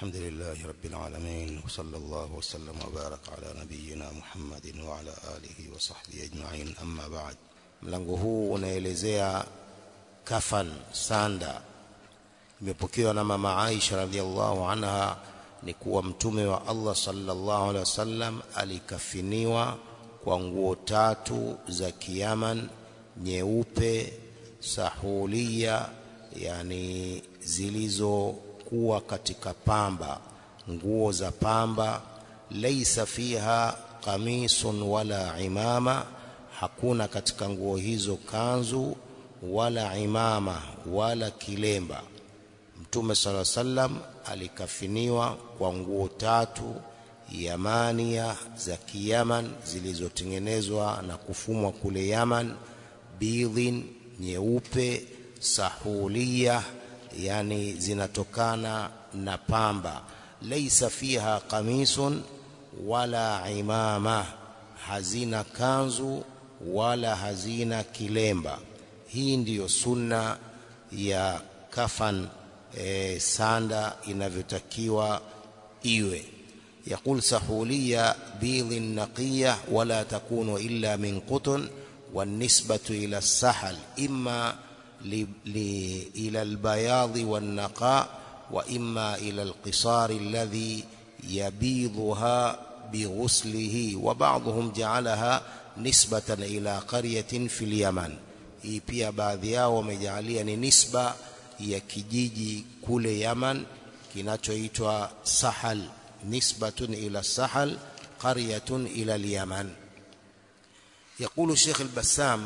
الحمد لله رب العالمين وصلى الله وسلم وبارك على نبينا Muhammadin wa ala alihi wa sahbihi ajma'in amma ba'd mlango huu unaelezea kafan sanda imepokewa na mama Aisha radhiallahu anha ni kuwa mtume wa Allah sallallahu alaihi wasallam alikafiniwa kwa nguo tatu za kiyaman nyeupe sahulia yani zilizokuwa katika pamba nguo za pamba laisa fiha qamisun wala imama hakuna katika nguo hizo kanzu wala imama wala kilemba mtume sala sallam alikafiniwa kwa nguo tatu yamania za kiyaman zilizotengenezwa na kufumwa kule Yaman bidhin nyeupe sahulia yani zinatokana na pamba laisa fiha qamisun wala imama hazina kanzu wala hazina kilemba hii ndiyo sunna ya kafan e, sanda inavyotakiwa iwe يقول سحولية بيض نقية ولا تكون إلا من قطن والنسبة إلى السحل إما ل... ل... إلى البياض والنقاء وإما إلى القصار الذي يبيضها بغسله وبعضهم جعلها نسبة إلى قرية في اليمن hii pia baadhi yao wamejalia ni nisba ya kijiji kule Yaman kinachoitwa Sahal nisbatun ila Sahal qaryatun ila al-Yaman يقول الشيخ البسام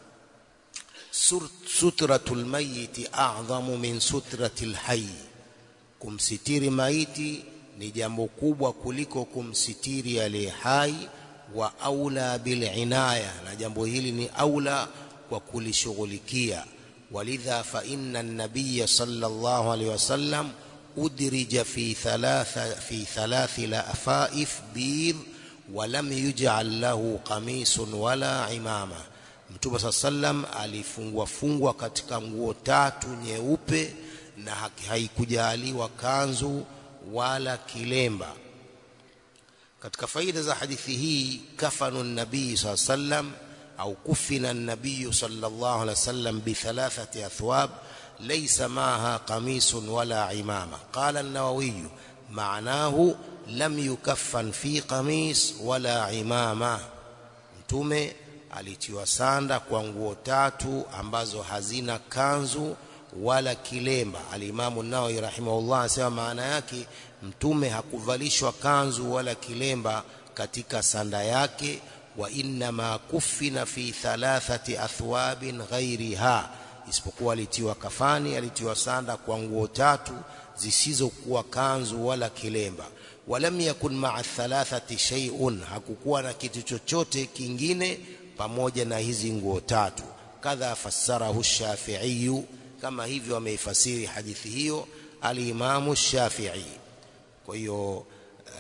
سترة الميت أعظم من سترة الحي kumsitiri maiti ni jambo kubwa kuliko kumsitiri aliye hai wa aula bil inaya na jambo hili ni aula kwa kulishughulikia walidha fa inna an-nabiy sallallahu alaihi wasallam udrija fi thalatha fi thalathi lafaif bid ولم يجعل له قميص ولا imama Mtume صلى sallam alifungwa fungwa katika nguo tatu nyeupe na haikujaliwa kanzu wala kilemba katika faida za hadithi hii kafanu nabii صلى sallam au kufina nabii sallallahu alaihi wasallam bi thalathati athwab ليس معها قميص ولا عمامة قال النووي معناه لم يكفن في قميص ولا عمامة mtume alitiwa sanda kwa nguo tatu ambazo hazina kanzu wala kilemba alimamu nawawi rahimahullah anasema maana yake mtume hakuvalishwa kanzu wala kilemba katika sanda yake wa inma kufina fi thalathati athwabin ghairiha isipokuwa alitiwa kafani alitiwa sanda kwa nguo tatu zisizokuwa kanzu wala kilemba walam yakun ma'a thalathati shay'un hakukuwa na kitu chochote kingine pamoja na hizi nguo tatu kadha fassarahu shafi'i kama hivyo ameifasiri hadithi hiyo alimamu shafi'i kwa hiyo uh,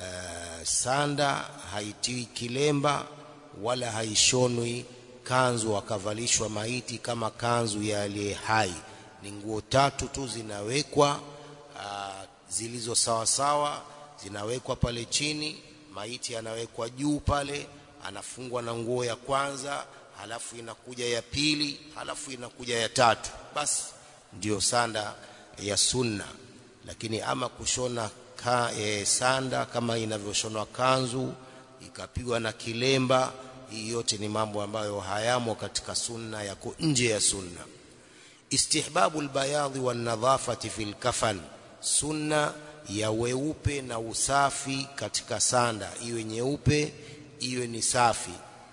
sanda haitiwi kilemba wala haishonwi kanzu akavalishwa maiti kama kanzu ya aliye hai ni nguo tatu tu zinawekwa zilizo sawa sawa zinawekwa pale chini maiti anawekwa juu pale anafungwa na nguo ya kwanza halafu inakuja ya pili halafu inakuja ya tatu basi ndiyo sanda ya sunna lakini ama kushona ka, e, sanda kama inavyoshonwa kanzu ikapigwa na kilemba hii yote ni mambo ambayo hayamo katika sunna yako nje ya sunna istihbabu albayadhi wan nadhafati fil kafan sunna ya weupe na usafi katika sanda iwe nyeupe iwe ni safi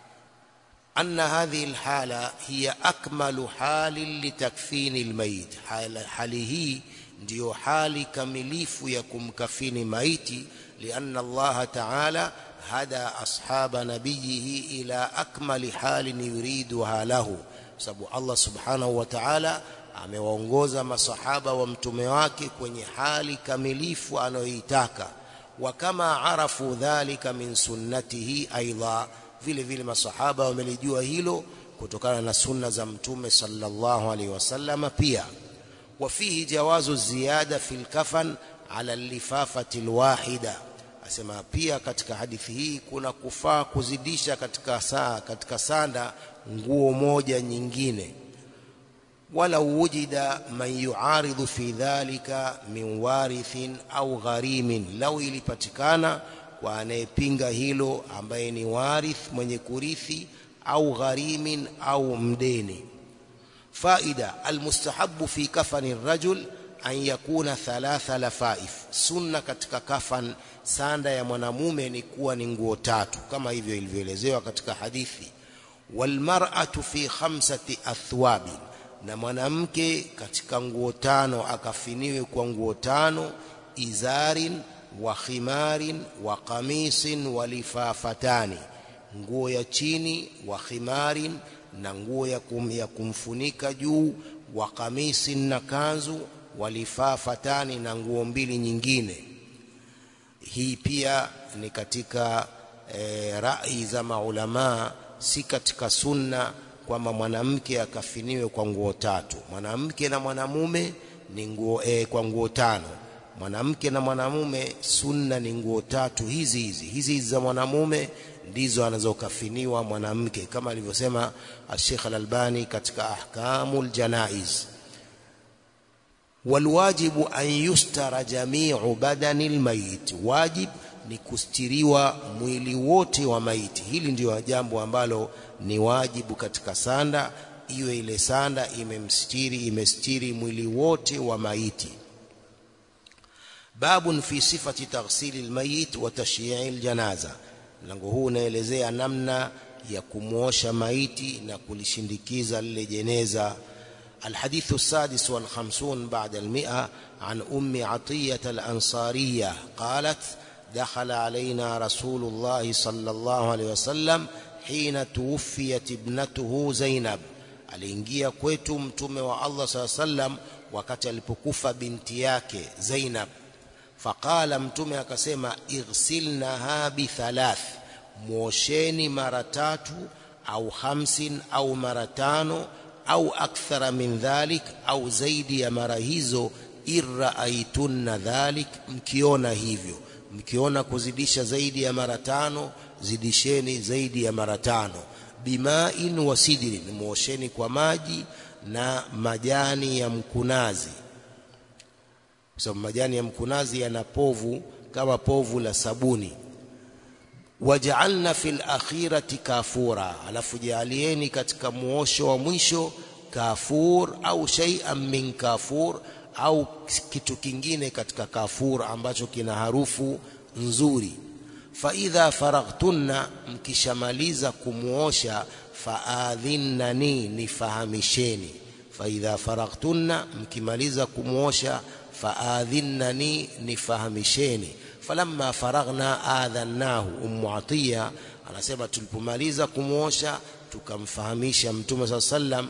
anna hadhihi alhala hiya akmalu hali litakfini almayit hali hii ndiyo hali kamilifu ya kumkafini maiti lianna Allah ta'ala هدى أصحاب نبيه إلى أكمل حال يريدها له sababu Allah subhanahu wa ta'ala amewaongoza masahaba wa mtume wake kwenye hali kamilifu anayoitaka wa kama arafu dhalika min sunnatihi aidha vile vile masahaba wamelijua hilo kutokana na sunna za mtume sallallahu alaihi wasallam pia وفيه جواز الزيادة في الكفن ala lifafati alwahida asema pia katika hadithi hii kuna kufaa kuzidisha katika saa katika sanda nguo moja nyingine walau wujida man yuaridhu fi dhalika min warithin au gharimin lau ilipatikana kwa anayepinga hilo ambaye ni warith mwenye kurithi au gharimin au mdeni faida almustahabu fi kafani rajul an yakuna thalatha lafaif sunna katika kafan sanda ya mwanamume ni kuwa ni nguo tatu kama hivyo ilivyoelezewa katika hadithi walmar'atu fi khamsati athwabin na mwanamke katika nguo tano akafiniwe kwa nguo tano izarin wa khimarin wa qamisin wa lifafatani nguo ya chini wa khimarin na nguo ya, kum, ya kumfunika juu wa qamisin na kanzu wa lifafatani na nguo mbili nyingine hii pia ni katika e, rai za maulamaa si katika sunna kwamba mwanamke akafiniwe kwa nguo tatu mwanamke na mwanamume ni nguo e, kwa nguo tano mwanamke na mwanamume sunna ni nguo tatu hizi hizi hizi hizi za mwanamume ndizo anazokafiniwa mwanamke kama alivyosema Sheikh Al-Albani katika ahkamul janaiz walwajibu an yustara jami'u badani almayit wajib ni kustiriwa mwili wote wa maiti hili ndio jambo ambalo ni wajibu katika sanda iwe ile sanda imemstiri imestiri mwili wote wa maiti babun fi sifati taghsili almayit wa tashyi'i aljanaza mlango huu unaelezea namna ya kumwosha maiti na kulishindikiza lile jeneza الحديث السادس والخمسون بعد المئة عن أم عطية الأنصارية قالت دخل علينا رسول الله صلى الله عليه وسلم حين توفيت ابنته زينب aliingia kwetu mtume wa Allah saa sallam wakati alipokufa binti yake Zainab faqala mtume akasema ighsilnaha bithalath mwosheni mara tatu au hamsin au mara tano au akthara min dhalik au zaidi ya mara hizo irraaitunna dhalik mkiona hivyo mkiona kuzidisha zaidi ya mara tano zidisheni zaidi ya mara tano bimain wa sidrin mwosheni kwa maji na majani ya mkunazi kwa sababu majani ya mkunazi yana povu kama povu la sabuni waj'alna fil akhirati kafura alafu jaalieni katika muosho wa mwisho kafur au shay'an min kafur au kitu kingine katika kafur ambacho kina harufu nzuri fa idha faraghtunna mkishamaliza kumuosha faadhinnani nifahamisheni fa idha faraghtunna mkimaliza kumuosha faadhinnani nifahamisheni falamma faraghna adhannahu ummu atiya anasema tulipomaliza kumuosha tukamfahamisha mtume saa sallam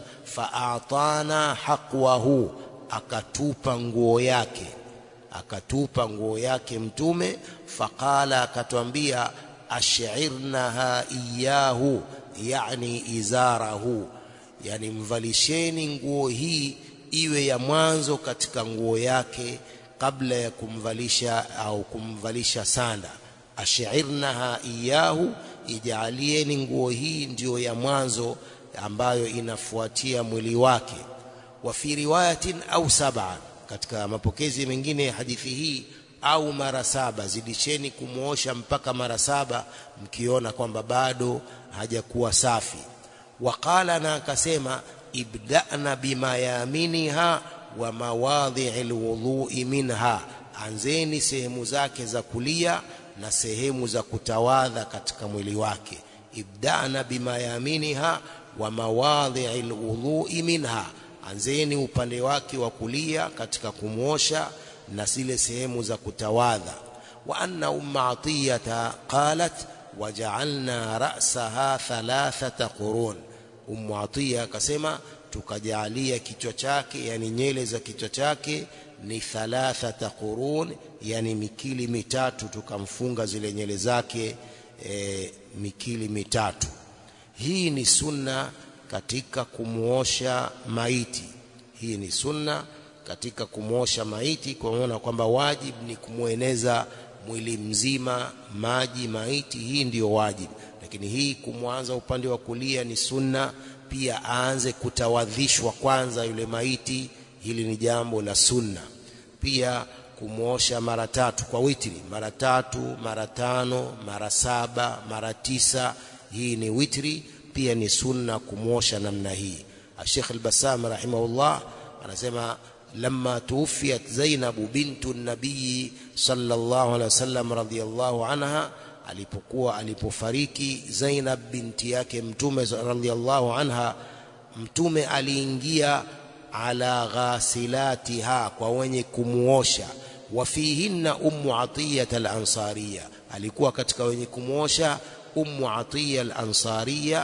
faatana haqwahu akatupa nguo yake akatupa nguo yake mtume faqala akatwambia ash'irnaha iyahu yani izarahu yani mvalisheni nguo hii iwe ya mwanzo katika nguo yake kabla ya kumvalisha au kumvalisha sanda ash'irnaha iyahu ijalieni nguo hii ndiyo ya mwanzo ambayo inafuatia mwili wake wa fi riwayatin au sab'a katika mapokezi mengine ya hadithi hii au mara saba zidisheni kumuosha mpaka mara saba mkiona kwamba bado hajakuwa safi waqala na akasema ibda'na bima yaminiha wa mawadhi'il wudhu'i minha anzeni sehemu zake za kulia na sehemu za kutawadha katika mwili wake ibda'na bima yaminiha wa mawadhi'il wudhu'i minha anzeni upande wake wa kulia katika kumwosha na zile sehemu za kutawadha wa anna umma atiyata qalat waja'alna ra'saha thalathata qurun ummu atiya akasema tukajalia kichwa chake yani nyele za kichwa chake ni thalathata qurun yani mikili mitatu tukamfunga zile nyele zake e, mikili mitatu hii ni sunna katika kumuosha maiti hii ni sunna katika kumwosha maiti kuona kwamba wajib ni kumweneza mwili mzima maji maiti hii ndiyo wajib lakini hii kumwanza upande wa kulia ni sunna pia aanze kutawadhishwa kwanza yule maiti hili ni jambo la sunna pia kumwosha mara tatu kwa witri mara tatu mara tano mara saba mara tisa hii ni witri pia ni sunna kumwosha namna hii Sheikh al-Bassam rahimahullah anasema لما توفيت زينب بنت النبي صلى الله عليه وسلم رضي الله عنها alipokuwa alipofariki Zainab binti yake mtume radhiallahu anha mtume aliingia ala ghasilatiha kwa wenye kumuosha wafihinna ummu atiyat al-ansariya alikuwa katika wenye kumuosha ummu atiya al-ansariya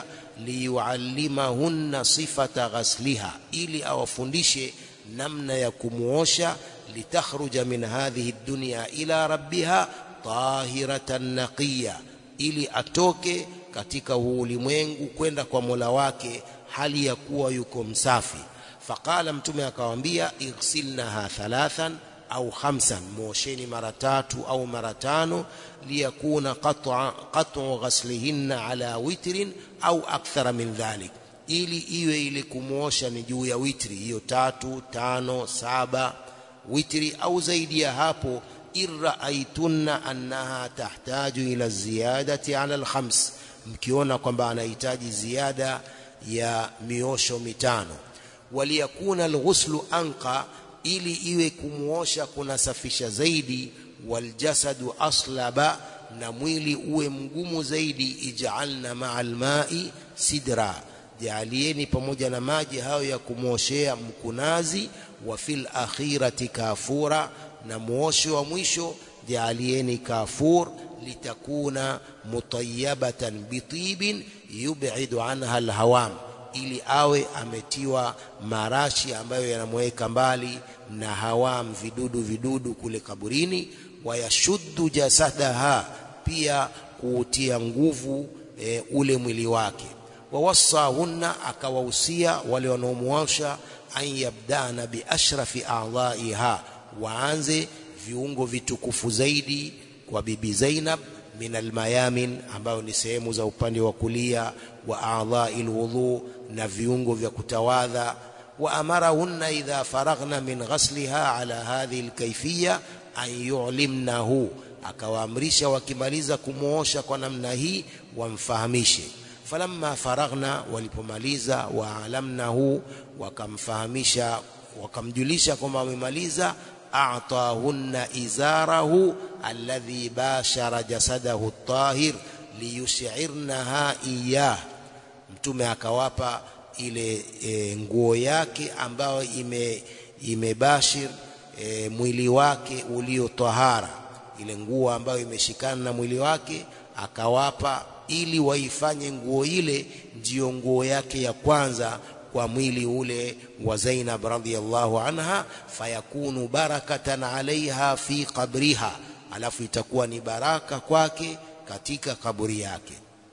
liyuallimahunna sifata ghasliha ili awafundishe namna ya kumuosha litakhruja min hadhihi dunya ila rabbiha tahiratan naqiya ili atoke katika huu ulimwengu kwenda kwa Mola wake hali ya kuwa yuko msafi faqala mtume akawaambia igsilnaha thalathan au khamsan muosheni mara tatu au mara tano liyakuna qat'a qat'u ghaslihinna ala witrin au akthara min dhalik ili iwe ile kumuosha ni juu ya witri hiyo tatu tano saba witri au zaidi ya hapo irraaitunna annaha tahtaju ila ziyadati ala alkhams mkiona kwamba anahitaji ziada ya miosho mitano waliyakuna alghuslu anqa ili iwe kumuosha kunasafisha zaidi waljasadu aslaba na mwili uwe mgumu zaidi ij'alna ma'al ma'i sidra jaalieni pamoja na maji hayo ya kumwoshea mkunazi wa fil akhirati kafura na muosho wa mwisho jaalieni kafur litakuna mutayyabatan bitibin yub'idu anha alhawam ili awe ametiwa marashi ambayo yanamweka mbali na hawam vidudu vidudu kule kaburini wayashuddu jasadaha pia kuutia nguvu e, ule mwili wake wawassahunna akawahusia wale wanaomuosha an yabdana biashrafi a'dha'iha waanze viungo vitukufu zaidi kwa bibi Zainab min almayamin ambayo ni sehemu za upande wa kulia wa a'dha'il wudhu na viungo vya kutawadha wa amarahunna idha faraghna min ghasliha ala hadhihi alkayfiyya an yu'limnahu akawaamrisha wakimaliza kumuosha kwa namna hii wamfahamishe falamma faraghna walipomaliza waalamnahu wakamfahamisha wakamjulisha kwamba wamemaliza a'tahunna izarahu alladhi bashara jasadahu at-tahir liyush'irnaha iyah mtume akawapa ile e, nguo yake ambayo ime imebashir e, mwili wake ulio tahara ile nguo ambayo imeshikana na mwili wake akawapa ili waifanye nguo ile ndiyo nguo yake ya kwanza kwa mwili ule wa Zainab radhiyallahu anha fayakunu barakatan alaiha fi qabriha alafu itakuwa ni baraka kwake katika kaburi yake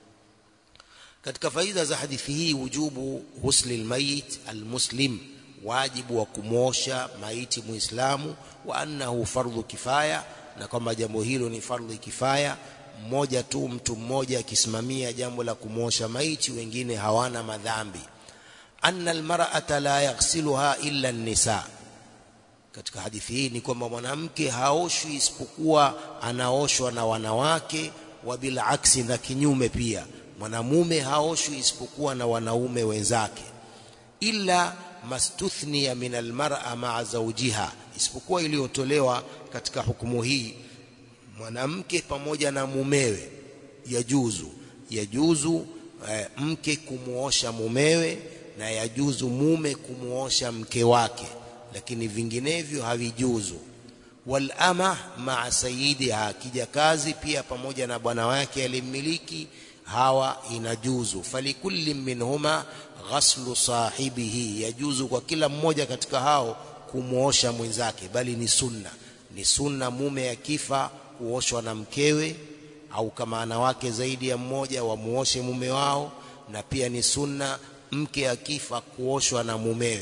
katika faida za hadithi hii wujubu husli almayit almuslim wajibu wa kumosha maiti muislamu wa annahu fardhu kifaya na kwamba jambo hilo ni fardhu kifaya mmoja tu mtu mmoja akisimamia jambo la kumosha maiti wengine hawana madhambi anna almar'ata la yaghsiluha illa an-nisa katika hadithi hii ni kwamba mwanamke haoshwi isipokuwa anaoshwa na wanawake wa bila aksi na kinyume pia mwanamume haoshwi isipokuwa na wanaume wenzake illa mastuthniya min almar'a ma'a zawjiha isipokuwa iliyotolewa katika hukumu hii mwanamke pamoja na mumewe yajuzu yajuzu e, mke kumuosha mumewe na yajuzu mume kumuosha mke wake lakini vinginevyo havijuzu wal ama ma'a sayyidiha kijakazi pia pamoja na bwana wake alimmiliki hawa inajuzu falikulli minhuma ghaslu sahibihi yajuzu kwa kila mmoja katika hao kumuosha mwenzake bali ni sunna ni sunna mume akifa kuoshwa na mkewe au kama ana wake zaidi ya mmoja wamuoshe mume wao na pia ni sunna mke akifa kuoshwa na mumewe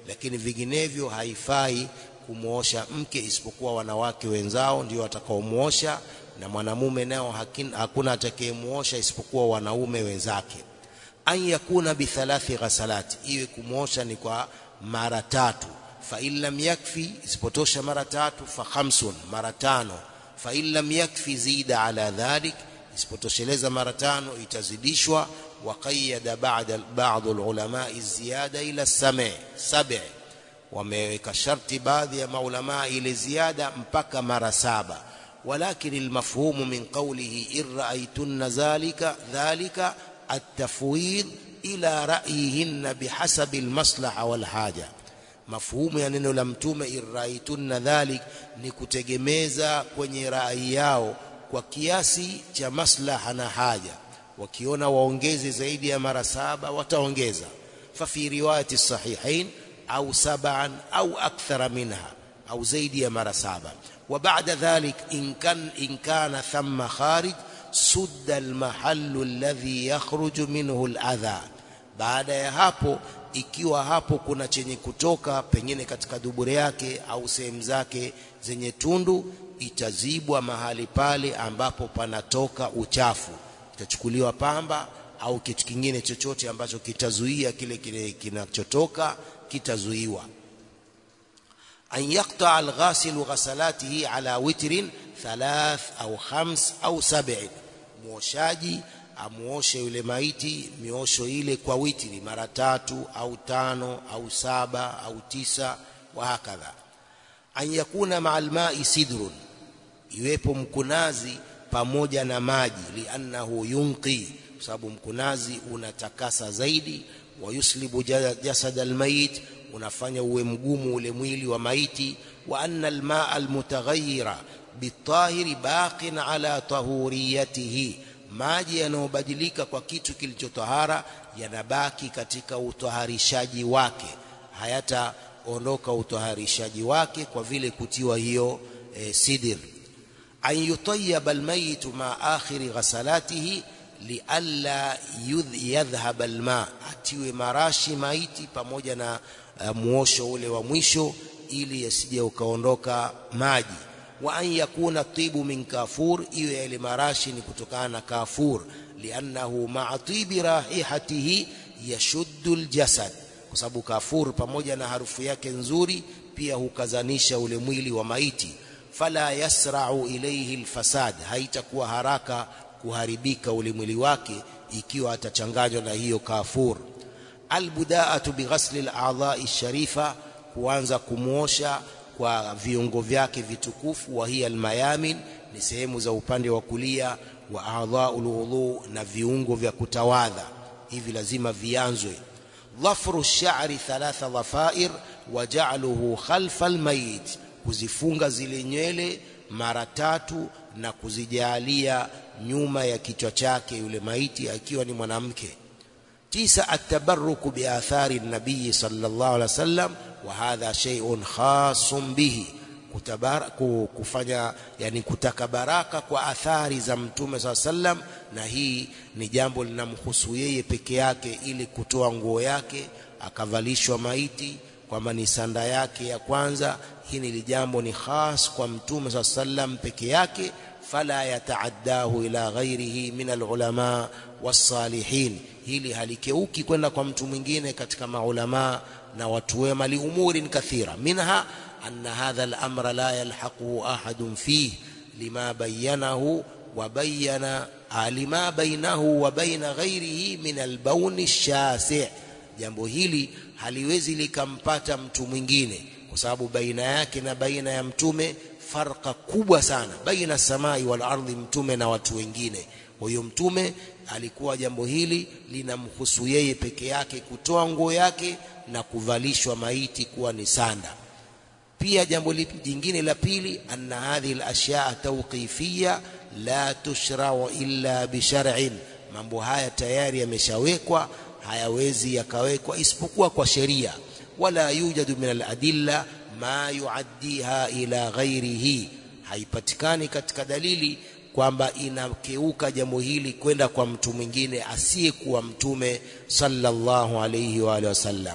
lakini vinginevyo haifai kumwosha mke isipokuwa wanawake wenzao ndio watakaomwosha na mwanamume nao hakuna atakayemuosha isipokuwa wanaume wenzake an yakuna bithalathi ghasalati iwe kumwosha ni kwa mara tatu fa in lam yakfi isipotosha mara tatu fa khamsun mara tano fa in lam yakfi zida ala dhalik isipotosheleza mara tano itazidishwa wa qayyada ba'da ba'd ulama ziyada ila same sab'i wameweka sharti baadhi ya maulama ile ziada mpaka mara saba ولكن المفهوم من قوله إن رأيتن ذلك ذلك التفويض إلى رأيهن بحسب المصلحة والحاجة mafhumu ya neno la mtume iraitunna dhalik ni kutegemeza kwenye rai yao kwa kiasi cha maslaha na haja wakiona waongeze zaidi ya mara saba wataongeza fa fi riwayati sahihain au sab'an au akthara minha au zaidi ya mara saba وبعد ذلك إن كان إن كان ثم خارج سد المحل الذي يخرج منه الأذى baada ya hapo ikiwa hapo kuna chenye kutoka pengine katika dubure yake au sehemu zake zenye tundu itazibwa mahali pale ambapo panatoka uchafu itachukuliwa pamba au kitu kingine chochote ambacho kitazuia kile kile kinachotoka kitazuiwa أن يقطع الغاسل غسلاته على وتر ثلاث أو خمس أو سبع mwoshaji amuoshe yule maiti miosho ile kwa witri mara tatu au tano au saba au tisa wa hakadha an yakuna ma'al ma'i sidrun iwepo mkunazi pamoja na maji liannahu yunqi kwa sababu mkunazi unatakasa zaidi wa yuslibu jasad almayit unafanya uwe mgumu ule mwili wa maiti wa anna almaa almutaghayyira bitahiri baqin ala tahuriyatihi maji yanayobadilika kwa kitu kilichotahara yanabaki katika utaharishaji wake hayataondoka utaharishaji wake kwa vile kutiwa hiyo e, sidir an yutayyaba almayit ma akhiri ghasalatihi lialla yadhhab alma atiwe marashi maiti pamoja na uh, muosho ule wa mwisho ili yasije ukaondoka maji wa an yakuna tibu min kafur iwe yale marashi ni kutokana na kafur liannahu ma'a tibi rahihatihi yashuddu aljasad kwa sababu kafur pamoja na harufu yake nzuri pia hukazanisha ule mwili wa maiti fala yasra'u ilayhi alfasad haitakuwa haraka kuharibika ule mwili wake ikiwa atachanganywa na hiyo kafur albudaatu bighasli al-a'dha'i sharifa kuanza kumuosha kwa viungo vyake vitukufu wa hiya almayamin ni sehemu za upande wa kulia wa a'dha'ul wudhu na viungo vya kutawadha hivi lazima vianzwe dhafru ash-sha'ri thalatha dhafair wa ja'luhu khalfa al-mayit kuzifunga zile nywele mara tatu na kuzijalia nyuma ya kichwa chake yule maiti akiwa ni mwanamke tisa atabarruku biathari nabii sallallahu alaihi wasallam wa hadha shay'un khasun bihi kufanya yani kutaka baraka kwa athari za mtume saa sallam na hii ni jambo linamhusu yeye peke yake ili kutoa nguo yake akavalishwa maiti kwamba ni sanda yake ya kwanza hii ni jambo ni khas kwa mtume saa sallam peke yake fala yataaddahu ila ghairihi min alulama wasalihin hili halikeuki kwenda kwa mtu mwingine katika maulama na watu wema liumurin kathira minha anna hadha al-amra la yalhaquhu ahadun fihi lima bayyanahu wa bayyana alima bainahu wa baina ghairihi min al-bawn ash-shasi' jambo hili haliwezi likampata mtu mwingine kwa sababu baina yake na baina ya mtume farqa kubwa sana baina samai wal ardhi mtume na watu wengine kwa hiyo mtume alikuwa jambo hili linamhusu yeye peke yake kutoa nguo yake na kuvalishwa maiti kuwa ni sanda pia jambo jingine la pili anna hadhihi al-ashyaa tawqifiyya la tushra'u illa bi shar'in mambo haya tayari yameshawekwa hayawezi yakawekwa isipokuwa kwa sheria wala yujadu min al-adilla ma yuaddiha ila ghairihi haipatikani katika dalili kwamba inakeuka jambo hili kwenda kwa mtu mwingine asiyekuwa mtume sallallahu alayhi wa alihi wasallam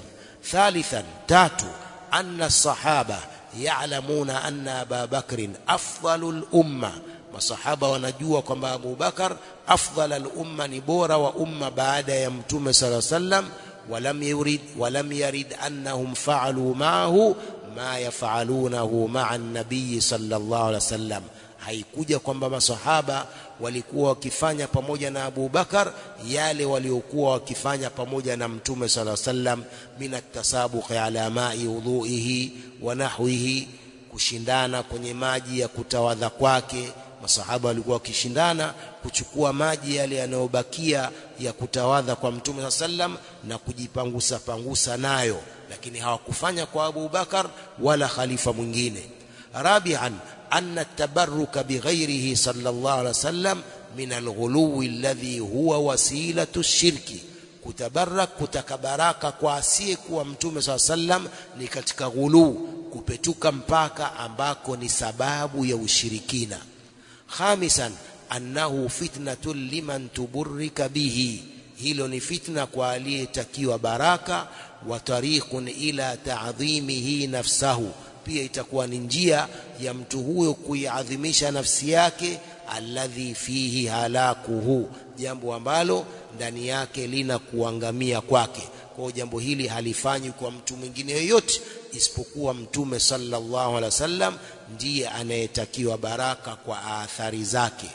ثالثا تاتو أن الصحابة يعلمون أن أبا بكر أفضل الأمة masahaba wanajua kwamba Abu Bakar afdal al-umma ni bora wa umma baada ya mtume sala sallam walam yurid walam yarid annahum fa'alu ma'ahu ma yaf'alunahu ma'a an-nabiy sallallahu alaihi wasallam haikuja kwamba masahaba walikuwa wakifanya pamoja na Abu Bakar yale waliokuwa wakifanya pamoja na mtume sala sallam min at-tasabuq ala ma'i wudhu'ihi wa nahwihi kushindana kwenye maji ya kutawadha kwake masahaba walikuwa wakishindana kuchukua maji yale yanayobakia ya kutawadha kwa mtume sallam na kujipangusa pangusa nayo lakini hawakufanya kwa Abu Bakar wala khalifa mwingine rabi'an anna at-tabarruka bighairihi sallallahu alaihi wasallam min al-ghuluwi alladhi huwa wasilatu shirki kutabarak kutaka baraka kwa asiyekuwa mtume saa sallam ni katika ghuluu kupetuka mpaka ambako ni sababu ya ushirikina khamisan annahu fitnatun liman tuburrika bihi hilo ni fitna kwa aliyetakiwa baraka wa tariqun ila ta'dhimihi nafsahu pia itakuwa ni njia ya mtu huyo kuiadhimisha nafsi yake alladhi fihi halakuhu jambo ambalo ndani yake lina kuangamia kwake kwa jambo hili halifanyi kwa mtu mwingine yoyote isipokuwa mtume sallallahu alaihi wasallam ndiye anayetakiwa baraka kwa athari zake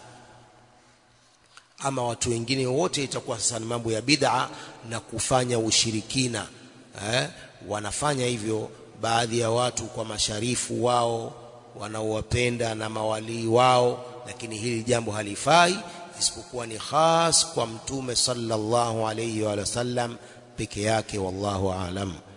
ama watu wengine wote itakuwa sasa ni mambo ya bid'a na kufanya ushirikina eh? wanafanya hivyo baadhi ya watu kwa masharifu wao wanaowapenda na mawalii wao lakini hili jambo halifai isipokuwa ni khas kwa mtume sallallahu alayhi wa sallam peke yake wallahu aalam